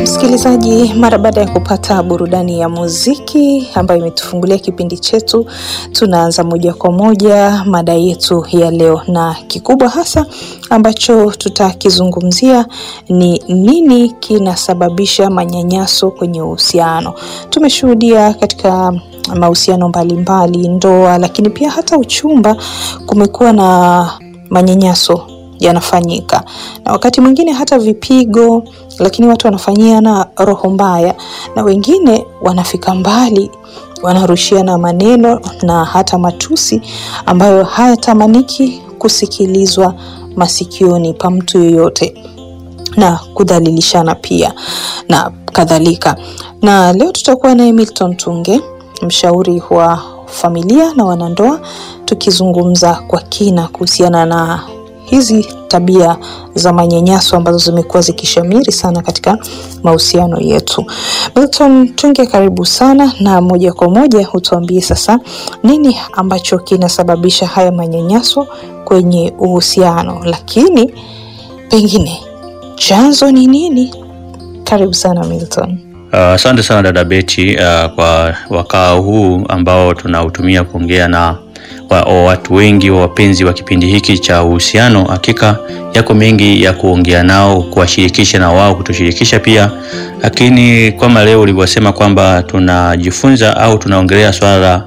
Msikilizaji, mara baada ya kupata burudani ya muziki ambayo imetufungulia kipindi chetu, tunaanza moja kwa moja mada yetu ya leo, na kikubwa hasa ambacho tutakizungumzia ni nini kinasababisha manyanyaso kwenye uhusiano. Tumeshuhudia katika mahusiano mbalimbali, ndoa, lakini pia hata uchumba, kumekuwa na manyanyaso yanafanyika na wakati mwingine hata vipigo, lakini watu wanafanyiana roho mbaya, na wengine wanafika mbali, wanarushiana maneno na hata matusi ambayo hayatamaniki kusikilizwa masikioni pa mtu yoyote, na kudhalilishana pia na kadhalika. Na leo tutakuwa naye Milton Tunge, mshauri wa familia na wanandoa, tukizungumza kwa kina kuhusiana na hizi tabia za manyanyaso ambazo zimekuwa zikishamiri sana katika mahusiano yetu. Milton Tunge, karibu sana, na moja kwa moja hutuambie sasa nini ambacho kinasababisha haya manyanyaso kwenye uhusiano, lakini pengine chanzo ni nini? Karibu sana Milton. Asante uh, sana dada Beti uh, kwa wakaa huu ambao tunautumia kuongea na wa, wa watu wengi wa wapenzi wa kipindi hiki cha uhusiano. Hakika yako mengi ya kuongea nao, kuwashirikisha na wao kutushirikisha pia, lakini kama leo ulivyosema kwamba tunajifunza au tunaongelea swala la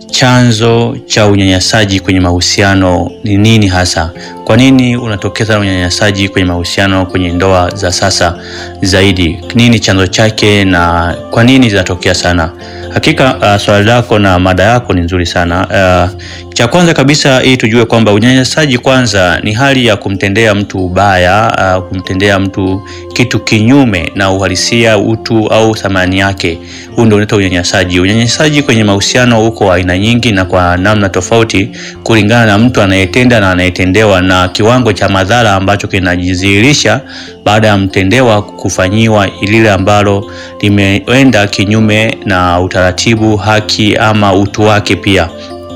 chanzo cha unyanyasaji kwenye mahusiano ni nini hasa? Kwa nini unatokea sana unyanyasaji kwenye mahusiano kwenye ndoa za sasa zaidi? Nini chanzo chake na kwa nini zinatokea sana? Hakika uh, swali lako na mada yako ni nzuri sana. Uh, cha kwanza kabisa ili tujue kwamba unyanyasaji kwanza ni hali ya kumtendea mtu ubaya, uh, kumtendea mtu kitu kinyume na uhalisia, utu au thamani yake. Huu ndio unaitwa unyanyasaji. Unyanyasaji kwenye mahusiano uko aina nyingi na kwa namna tofauti kulingana na mtu anayetenda na anayetendewa na kiwango cha madhara ambacho kinajidhihirisha baada ya mtendewa kufanyiwa lile ambalo limeenda kinyume na utaratibu, haki ama utu wake pia.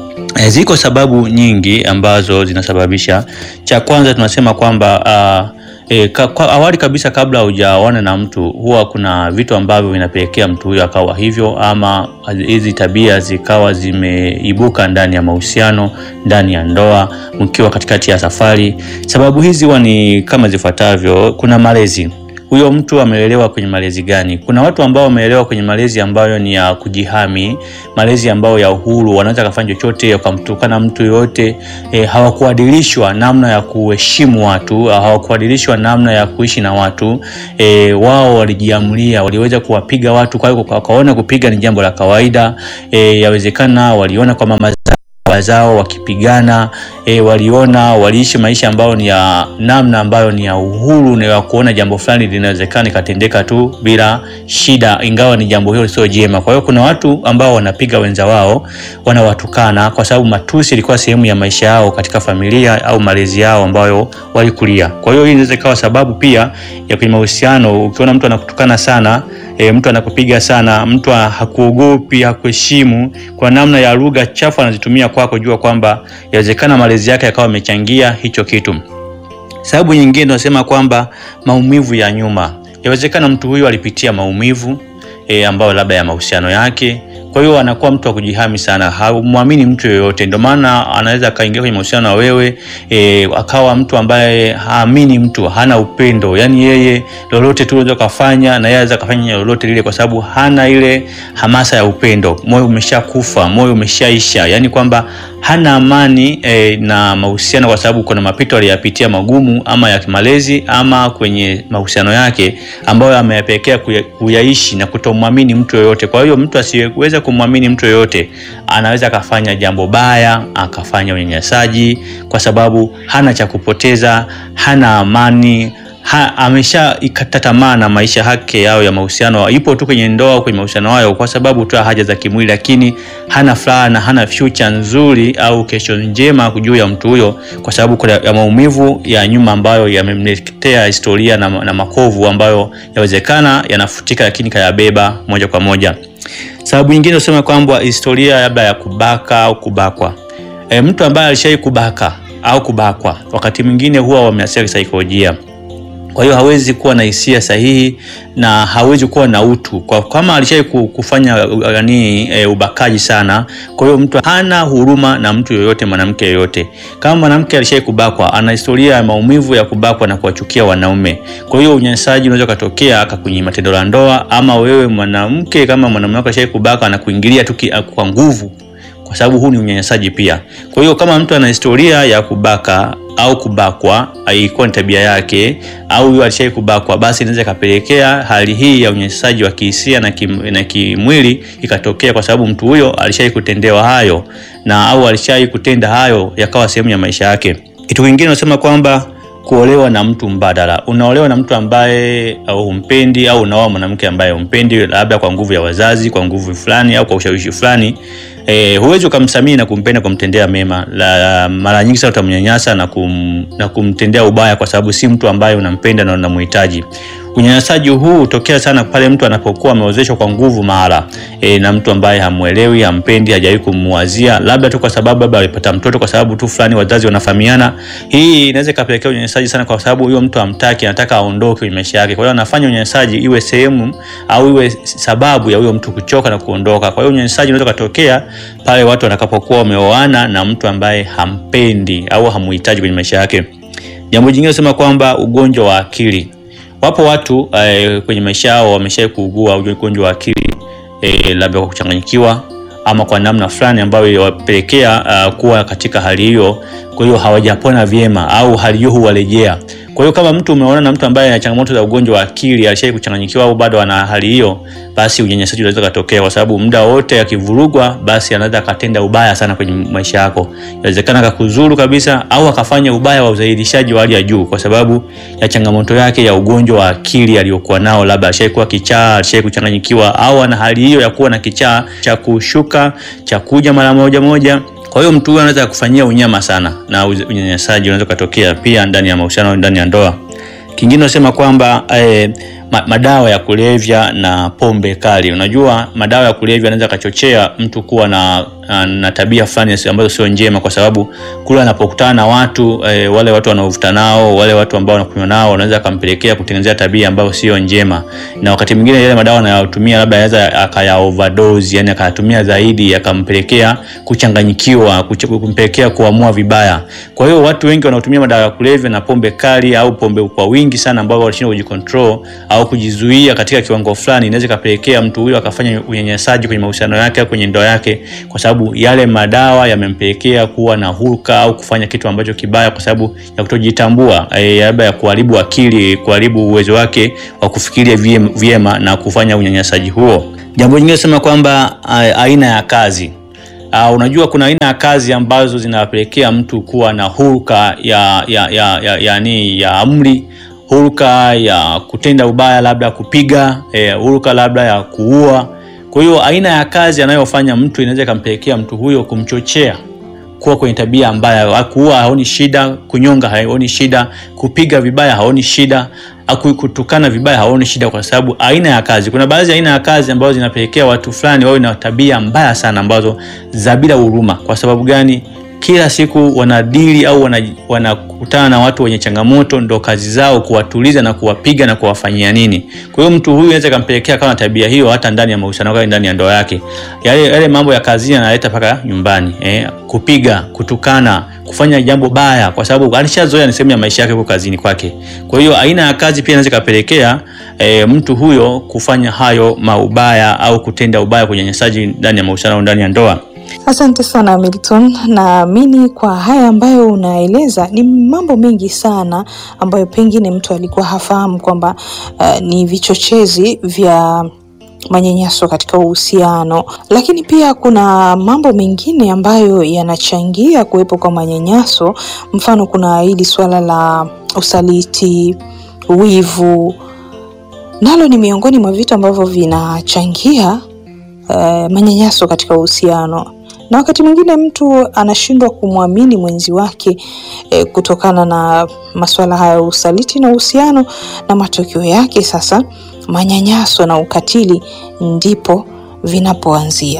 E, ziko sababu nyingi ambazo zinasababisha. Cha kwanza tunasema kwamba uh, E, ka, kwa awali kabisa kabla hujaoana na mtu huwa kuna vitu ambavyo vinapelekea mtu huyo akawa hivyo, ama hizi tabia zikawa zimeibuka ndani ya mahusiano, ndani ya ndoa, mkiwa katikati ya safari. Sababu hizi huwa ni kama zifuatavyo. Kuna malezi huyo mtu amelelewa kwenye malezi gani? Kuna watu ambao wamelelewa kwenye malezi ambayo ni ya kujihami, malezi ambayo ya uhuru, wanaweza kufanya chochote, wakamtukana mtu yoyote. E, hawakuadilishwa namna ya kuheshimu watu, hawakuadilishwa namna ya kuishi na watu. E, wao walijiamulia, waliweza kuwapiga watu, kwa hiyo wakaona kupiga ni jambo la kawaida. E, yawezekana waliona kwa mama zao wakipigana e, waliona waliishi maisha ambayo ni ya namna ambayo ni ya uhuru na ya kuona jambo fulani linawezekana ikatendeka tu bila shida, ingawa ni jambo hilo sio jema. Kwa hiyo kuna watu ambao wanapiga wenza wao, wanawatukana kwa sababu matusi ilikuwa sehemu ya maisha yao katika familia au malezi yao ambayo walikulia. Kwa hiyo hii inaweza ikawa sababu pia ya kwenye mahusiano. Ukiona mtu anakutukana sana E, mtu anakupiga sana, mtu hakuogopi, hakuheshimu kwa namna ya lugha chafu anazitumia kwako, jua kwamba yawezekana malezi yake yakawa amechangia hicho kitu. Sababu nyingine tunasema kwamba maumivu ya nyuma, yawezekana mtu huyu alipitia maumivu e, ambayo labda ya mahusiano yake kwa hiyo anakuwa mtu wa kujihami sana, hamwamini mtu yoyote. Ndio maana anaweza akaingia kwenye mahusiano na wewe e, akawa mtu ambaye haamini mtu, hana upendo. Yani yeye lolote tu unaweza kufanya na yeye anaweza kufanya lolote lile, kwa sababu hana ile hamasa ya upendo. Moyo umeshakufa, moyo umeshaisha, yani kwamba hana amani e, na mahusiano, kwa sababu kuna mapito aliyapitia magumu, ama ya kimalezi ama kwenye mahusiano yake ambayo ameyapelekea kuyaishi na kutomwamini mtu yoyote. Kwa hiyo mtu asiyeweza kumwamini mtu yoyote anaweza akafanya jambo baya, akafanya unyanyasaji, kwa sababu hana cha kupoteza, hana amani ha, amesha ikata tamaa na maisha yake yao ya mahusiano, ipo tu kwenye ndoa au kwenye mahusiano hayo kwa sababu tu haja za kimwili, lakini hana furaha na hana future nzuri au kesho njema juu ya mtu huyo, kwa sababu kuna ya maumivu ya nyuma ambayo yamemletea historia na, na makovu ambayo yawezekana yanafutika, lakini kayabeba moja kwa moja. Sababu nyingine usema kwamba historia labda ya kubaka au kubakwa. E, mtu ambaye alishai kubaka au kubakwa wakati mwingine huwa wameathiri kisaikolojia kwa hiyo hawezi kuwa na hisia sahihi na hawezi kuwa na utu kwa kama alishai kufanya yani e, ubakaji sana. Kwa hiyo mtu hana huruma na mtu yoyote, mwanamke yoyote. Kama mwanamke alishai kubakwa, ana historia ya maumivu ya kubakwa na kuwachukia wanaume. Kwa hiyo unyanyasaji unaweza kutokea akakunyima tendo la ndoa, ama wewe mwanamke kama mwanamume wako alishai kubakwa na kuingilia tu kwa nguvu kwa sababu huu ni unyanyasaji pia. Kwa hiyo kama mtu ana historia ya kubaka au kubakwa, haikuwa ni tabia yake, au huyo alishai kubakwa, basi inaweza ikapelekea hali hii ya unyanyasaji wa kihisia na, kim, na kimwili ikatokea, kwa sababu mtu huyo alishai kutendewa hayo na au alishai kutenda hayo yakawa sehemu ya maisha yake. Kitu kingine unasema kwamba kuolewa na mtu mbadala. Unaolewa na mtu ambaye humpendi au unaoa mwanamke ambaye humpendi, labda kwa nguvu ya wazazi, kwa nguvu fulani au kwa ushawishi fulani. E, huwezi ukamsamii na kumpenda kumtendea mema. La, mara nyingi sana utamnyanyasa na, kum, na kumtendea ubaya kwa sababu si mtu ambaye unampenda na unamhitaji. Unyanyasaji huu hutokea sana pale mtu anapokuwa ameozeshwa kwa nguvu mara e, na mtu ambaye hamwelewi, hampendi, hajawahi kumwazia, labda tu kwa sababu labda alipata mtoto kwa sababu tu fulani wazazi wanafahamiana. Hii inaweza ikapelekea unyanyasaji sana, kwa sababu huyo mtu hamtaki, anataka aondoke kwenye maisha yake. Kwa hiyo anafanya unyanyasaji iwe sehemu au iwe sababu ya huyo mtu kuchoka na kuondoka. Kwa hiyo unyanyasaji unaweza kutokea pale watu watakapokuwa wameoana na mtu ambaye hampendi au hamuhitaji kwenye maisha yake. Jambo jingine nasema kwamba ugonjwa wa akili Wapo watu eh, kwenye maisha yao wameshawahi kuugua ugonjwa wa akili eh, labda kwa kuchanganyikiwa ama kwa namna fulani ambayo iliwapelekea uh, kuwa katika hali hiyo. Kwa hiyo hawajapona vyema au hali hiyo huwarejea. Kwa hiyo kama mtu umeona na mtu ambaye ana changamoto za ugonjwa wa akili alishawahi kuchanganyikiwa au bado ana hali hiyo, basi unyanyasaji unaweza kutokea, kwa sababu muda wote akivurugwa, basi anaweza akatenda ubaya sana kwenye maisha yako. Inawezekana akakuzuru kabisa au akafanya ubaya wa uzailishaji wa hali ya juu, kwa sababu ya changamoto yake ya ugonjwa wa akili aliyokuwa nao, labda alishawahi kuwa kichaa, alishawahi kuchanganyikiwa, au ana hali hiyo ya kuwa na kichaa cha kushuka cha kuja mara moja moja kwa hiyo mtu huyu anaweza kufanyia unyama sana na unyanyasaji unaweza kutokea pia ndani ya mahusiano, ndani ya ndoa. Kingine nasema kwamba eh, madawa ya kulevya na pombe kali. Unajua, madawa ya kulevya yanaweza kachochea mtu kuwa na, na, na tabia fulani ambazo sio njema, kwa sababu kule anapokutana na watu eh, wale watu wanaovuta nao, wale watu ambao wanakunywa nao, wanaweza akampelekea kutengenezea tabia ambayo sio njema, na wakati mwingine yale madawa anayotumia labda anaweza akaya overdose, yani akayatumia zaidi, akampelekea kuchanganyikiwa, kumpelekea kuamua vibaya. Kwa hiyo watu wengi wanaotumia madawa ya kulevya na pombe kali au pombe kwa wingi sana, ambao wanashindwa kujicontrol au kujizuia katika kiwango fulani, inaweza ikapelekea mtu huyo akafanya unyanyasaji kwenye mahusiano yake au kwenye ndoa yake, kwa sababu yale madawa yamempelekea kuwa na hulka au kufanya kitu ambacho kibaya, kwa sababu ya kutojitambua, labda ya kuharibu akili, kuharibu uwezo wake wa kufikiria vyema na kufanya unyanyasaji huo. Jambo jingine sema kwamba aina ya kazi Uh, unajua kuna aina ya kazi ambazo zinapelekea mtu kuwa na hulka ya ya ya ya, ya, ni, ya amri hulka ya kutenda ubaya, labda kupiga, eh, hulka labda ya kuua. Kwa hiyo aina ya kazi anayofanya mtu inaweza ikampelekea mtu huyo kumchochea kuwa kwenye tabia mbaya. Kuua haoni shida, kunyonga haoni shida, kupiga vibaya haoni shida, kutukana vibaya haoni shida, kwa sababu aina ya kazi. Kuna baadhi ya aina ya kazi ambazo zinapelekea watu fulani wawe na tabia mbaya sana, ambazo za bila huruma. Kwa sababu gani? Kila siku wanadili au wanakutana wana na watu wenye changamoto, ndo kazi zao kuwatuliza na kuwapiga na kuwafanyia nini. Kwa hiyo mtu huyu anaweza kampelekea kama tabia hiyo hata ndani ya mahusiano yake, ndani ya ndoa yake, yale yale mambo ya kazini analeta mpaka nyumbani eh, kupiga, kutukana, kufanya jambo baya, kwa sababu alishazoea, ni sehemu ya maisha yake huko kazini kwake. Kwa hiyo aina ya kazi pia inaweza kapelekea eh, mtu huyo kufanya hayo maubaya au kutenda ubaya, kunyanyasaji ndani ya mahusiano, ndani ya ndoa. Asante sana Milton, naamini kwa haya ambayo unaeleza ni mambo mengi sana ambayo pengine mtu alikuwa hafahamu kwamba uh, ni vichochezi vya manyanyaso katika uhusiano, lakini pia kuna mambo mengine ambayo yanachangia kuwepo kwa manyanyaso. Mfano, kuna hili suala la usaliti, wivu, nalo ni miongoni mwa vitu ambavyo vinachangia uh, manyanyaso katika uhusiano na wakati mwingine mtu anashindwa kumwamini mwenzi wake e, kutokana na masuala haya ya usaliti na uhusiano, na matokeo yake sasa manyanyaso na ukatili ndipo vinapoanzia.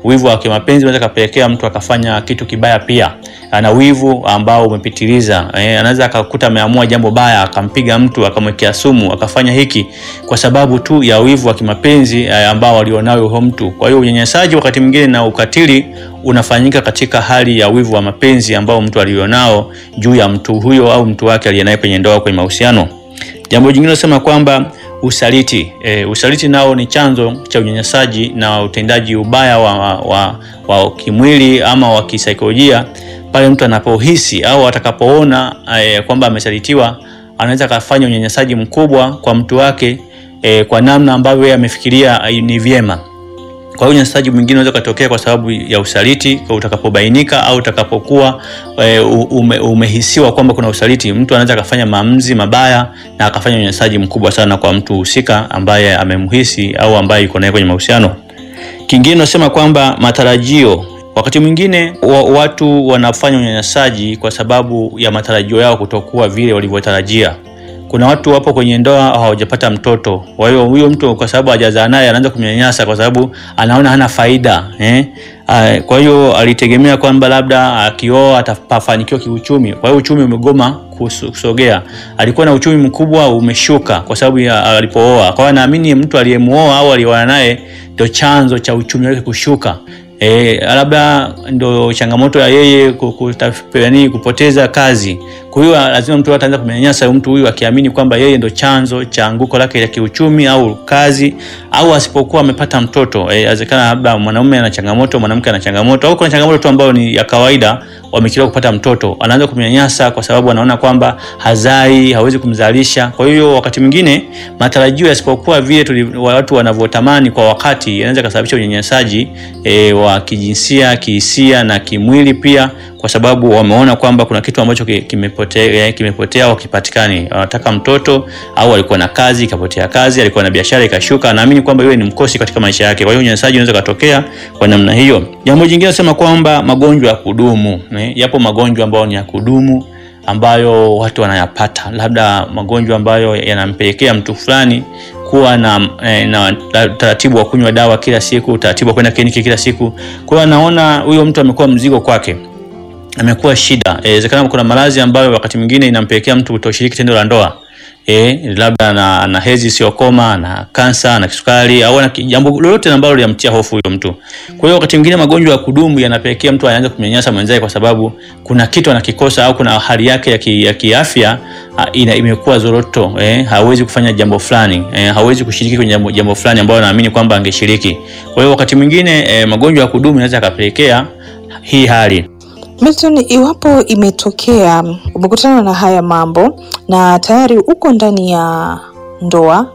Wivu wa kimapenzi unaweza kapelekea mtu akafanya kitu kibaya pia. Ana wivu ambao umepitiliza eh, anaweza akakuta ameamua jambo baya akampiga mtu akamwekea sumu akafanya hiki kwa sababu tu ya wivu wa kimapenzi eh, ambao alionao huyo mtu. Kwa hiyo unyanyasaji wakati mwingine na ukatili unafanyika katika hali ya wivu wa mapenzi ambao mtu alionao juu ya mtu huyo au mtu wake aliyenaye kwenye ndoa, kwenye mahusiano. Jambo jingine nasema kwamba usaliti e, usaliti nao ni chanzo cha unyanyasaji na utendaji ubaya wa, wa, wa, wa kimwili ama wa kisaikolojia pale mtu anapohisi au atakapoona e, kwamba amesalitiwa, anaweza akafanya unyanyasaji mkubwa kwa mtu wake e, kwa namna ambavyo yeye amefikiria ni vyema. Kwa hiyo unyanyasaji mwingine unaweza kutokea kwa sababu ya usaliti kwa utakapobainika au utakapokuwa e, ume, umehisiwa kwamba kuna usaliti, mtu anaweza akafanya maamuzi mabaya na akafanya unyanyasaji mkubwa sana kwa mtu husika ambaye amemhisi au ambaye yuko naye kwenye mahusiano. Kingine nasema kwamba matarajio, wakati mwingine wa, watu wanafanya unyanyasaji kwa sababu ya matarajio yao kutokuwa vile walivyotarajia. Kuna watu wapo kwenye ndoa hawajapata mtoto, kwa hiyo huyo mtu kwa sababu hajazaa naye anaanza kumnyanyasa kwa sababu anaona hana faida eh? Kwa hiyo alitegemea kwamba labda akioa atafanikiwa kiuchumi, kwa hiyo uchumi umegoma kusogea. Alikuwa na uchumi mkubwa umeshuka kwa sababu alipooa. Kwa hiyo anaamini mtu aliyemuoa au alioana naye ndio chanzo cha uchumi wake kushuka. E, labda ndo changamoto ya yeye kutafani kupoteza kazi. Kwa hiyo lazima mtu ataanza kumnyanyasa mtu huyu akiamini kwamba yeye ndo chanzo cha anguko lake la kiuchumi au kazi, au asipokuwa amepata mtoto. Inawezekana e, labda mwanaume ana changamoto, mwanamke ana changamoto, au kuna changamoto tu ambayo ni ya kawaida, wamechelewa kupata mtoto, anaanza kumnyanyasa kwa sababu anaona kwamba hazai, hawezi kumzalisha. Kwa hiyo wakati mwingine matarajio yasipokuwa vile watu wanavyotamani kwa wakati, yanaweza kusababisha unyanyasaji e, wa kijinsia, kihisia na kimwili pia, kwa sababu wameona kwamba kuna kitu ambacho kimepotea, kimepotea au kipatikani. Wanataka mtoto au alikuwa na kazi ikapotea kazi, alikuwa na biashara ikashuka, naamini kwamba yeye ni mkosi katika maisha yake. Kwa hiyo unyanyasaji unaweza kutokea kwa namna hiyo. Jambo jingine nasema kwamba magonjwa ya kudumu, yapo magonjwa ambayo ni ya kudumu ambayo watu wanayapata, labda magonjwa ambayo yanampelekea mtu fulani kuwa na, na utaratibu wa kunywa dawa kila siku, utaratibu wa kwenda kliniki kila siku. Kwa hiyo anaona huyo mtu amekuwa mzigo kwake, amekuwa shida. Inawezekana e, kuna maradhi ambayo wakati mwingine inampelekea mtu kutoshiriki tendo la ndoa. E, labda na, ana hedhi isiyokoma, na kansa, na kisukari au na jambo lolote ambalo linamtia hofu huyo mtu. Kwa hiyo wakati mwingine magonjwa ya kudumu yanapelekea mtu aanze kumnyanyasa mwenzake kwa sababu kuna kitu anakikosa au kuna hali yake ya, ki, ya kiafya ina imekuwa zoroto eh, hawezi kufanya jambo fulani eh, hawezi kushiriki kwenye jambo, jambo fulani ambalo anaamini kwamba angeshiriki. Kwa hiyo wakati mwingine eh, magonjwa ya kudumu yanaweza yakapelekea hii hali. Milton, iwapo imetokea umekutana na haya mambo na tayari uko ndani ya ndoa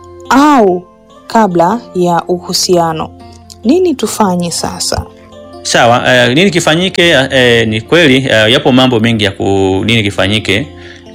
au kabla ya uhusiano, nini tufanye sasa? Sawa, eh, nini kifanyike? Eh, ni kweli eh, yapo mambo mengi ya ku nini kifanyike.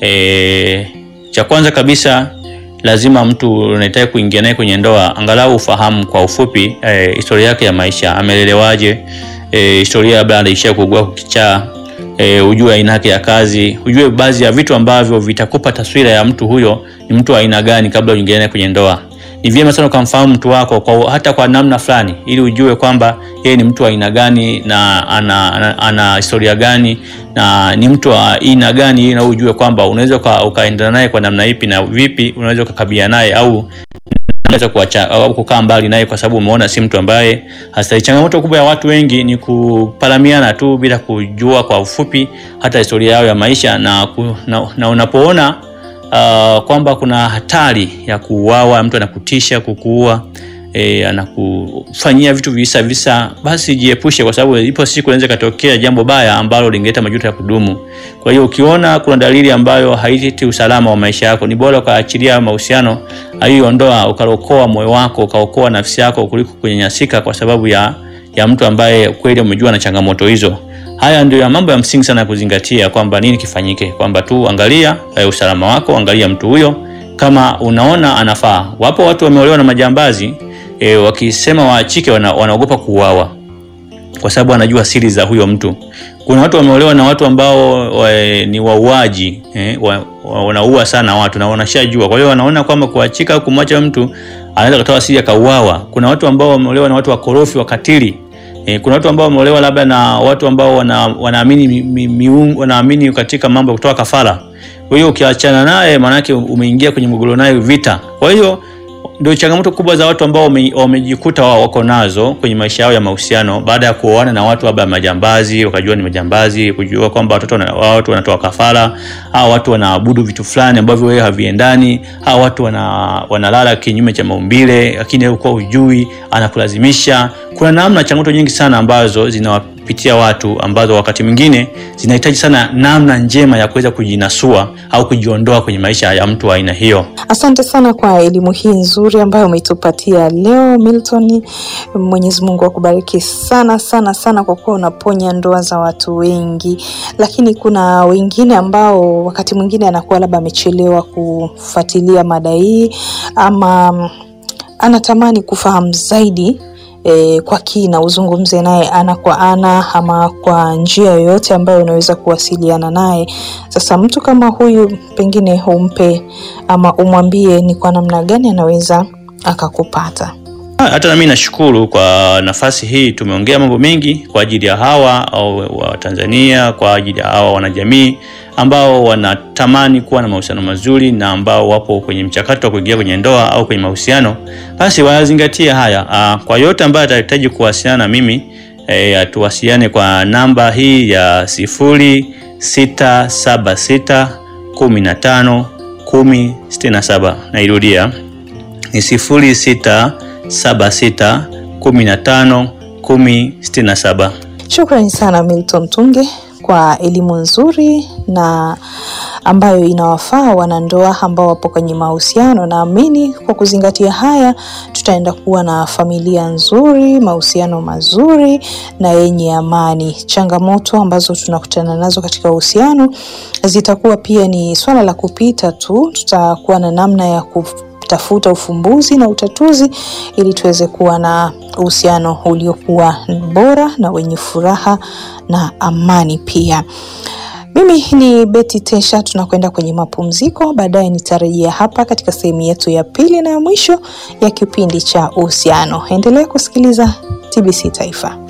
Eh, cha kwanza kabisa lazima mtu unahitaji kuingia naye kwenye ndoa angalau ufahamu kwa ufupi eh, historia yake ya maisha, amelelewaje E, historia labda anaishia kuugua kichaa e, ujue aina yake ya kazi, ujue baadhi ya vitu ambavyo vitakupa taswira ya mtu huyo ni mtu wa aina gani kabla uingie naye kwenye ndoa. Ni vyema sana ukamfahamu mtu wako kwa, hata kwa namna fulani, ili ujue kwamba yeye ni mtu wa aina gani na ana, ana, ana historia gani na ni mtu wa aina gani, ili na ujue kwamba unaweza ukaendana naye kwa namna ipi na vipi unaweza ukakabiliana naye au unaweza kuacha au kukaa mbali naye kwa sababu umeona si mtu ambaye hastahili. Changamoto kubwa ya watu wengi ni kupalamiana tu bila kujua kwa ufupi hata historia yao ya maisha na, ku, na, na unapoona uh, kwamba kuna hatari ya kuuawa, mtu anakutisha kukuua E, anakufanyia vitu visa visa, basi jiepushe, kwa sababu ipo siku inaweza katokea jambo baya ambalo lingeleta majuto ya kudumu. Kwa hiyo ukiona kuna dalili ambayo haileti usalama wa maisha yako, ni bora ukaachilia mahusiano hiyo ndoa, ukaokoa moyo wako, ukaokoa nafsi yako kuliko kunyanyasika kwa sababu ya, ya mtu ambaye kweli umejua na changamoto hizo. Haya ndio mambo ya msingi sana ya kuzingatia, kwamba nini kifanyike, kwamba tu angalia e, usalama wako, angalia mtu huyo kama unaona anafaa. Wapo watu wameolewa na majambazi E, wakisema waachike wana, wanaogopa kuuawa kwa sababu wanajua siri za huyo mtu. Kuna watu wameolewa na watu ambao wa, ni wauaji eh, wanaua wa, sana watu na wanashajua. Kwa hiyo wanaona kwamba kuachika au kumwacha mtu anaweza kutoa siri akauawa. Kuna watu ambao wameolewa na watu wakorofi wakatili E, kuna watu ambao wameolewa labda na watu ambao wana, wanaamini mi, mi, miungu, wanaamini katika mambo ya kutoa kafara. Kwa hiyo ukiachana naye, maanake umeingia kwenye mgogoro naye vita. Kwa hiyo ndio changamoto kubwa za watu ambao wame- wamejikuta wao wako nazo kwenye maisha yao ya mahusiano baada ya kuoana na watu labda majambazi, wakajua ni majambazi, kujua kwamba watoto wana, watu wanatoa kafara, au watu wanaabudu vitu fulani ambavyo wewe haviendani, au watu wana, wanalala kinyume cha maumbile, lakini wewe kwa ujui, anakulazimisha. Kuna namna changamoto nyingi sana ambazo zinawapitia watu ambazo wakati mwingine zinahitaji sana namna njema ya kuweza kujinasua au kujiondoa kwenye maisha ya mtu wa aina hiyo. Asante sana kwa elimu hii nzuri ambayo umetupatia leo Milton. Mwenyezi Mungu akubariki sana sana sana kwa kuwa unaponya ndoa za watu wengi, lakini kuna wengine ambao wakati mwingine anakuwa labda amechelewa kufuatilia mada hii ama mm, anatamani kufahamu zaidi e, kwa kina, uzungumze naye ana kwa ana ama kwa njia yoyote ambayo unaweza kuwasiliana naye. Sasa mtu kama huyu pengine umpe ama umwambie ni kwa namna gani anaweza akakupata. Hata nami nashukuru kwa nafasi hii. Tumeongea mambo mengi kwa ajili ya hawa au wa Tanzania, kwa ajili ya hawa wanajamii ambao wanatamani kuwa na mahusiano mazuri na ambao wapo kwenye mchakato wa kuingia kwenye ndoa au kwenye mahusiano, basi wazingatie haya. Aa, kwa yote ambayo atahitaji kuwasiliana na mimi e, atuwasiliane kwa namba hii ya sifuri sita saba sita kumi na tano kumi sitini na saba. Nairudia ni sifuri sita saba sita kumi na tano kumi sitini na saba. Shukrani sana Milton Tunge kwa elimu nzuri na ambayo inawafaa wanandoa ambao wapo kwenye mahusiano. Naamini kwa kuzingatia haya, tutaenda kuwa na familia nzuri, mahusiano mazuri na yenye amani. Changamoto ambazo tunakutana nazo katika uhusiano zitakuwa pia ni swala la kupita tu, tutakuwa na namna ya ku tafuta ufumbuzi na utatuzi ili tuweze kuwa na uhusiano uliokuwa bora na wenye furaha na amani pia. Mimi ni Betty Tesha, tunakwenda kwenye mapumziko. Baadaye nitarejea hapa katika sehemu yetu ya pili na ya mwisho ya kipindi cha uhusiano. Endelea kusikiliza TBC Taifa.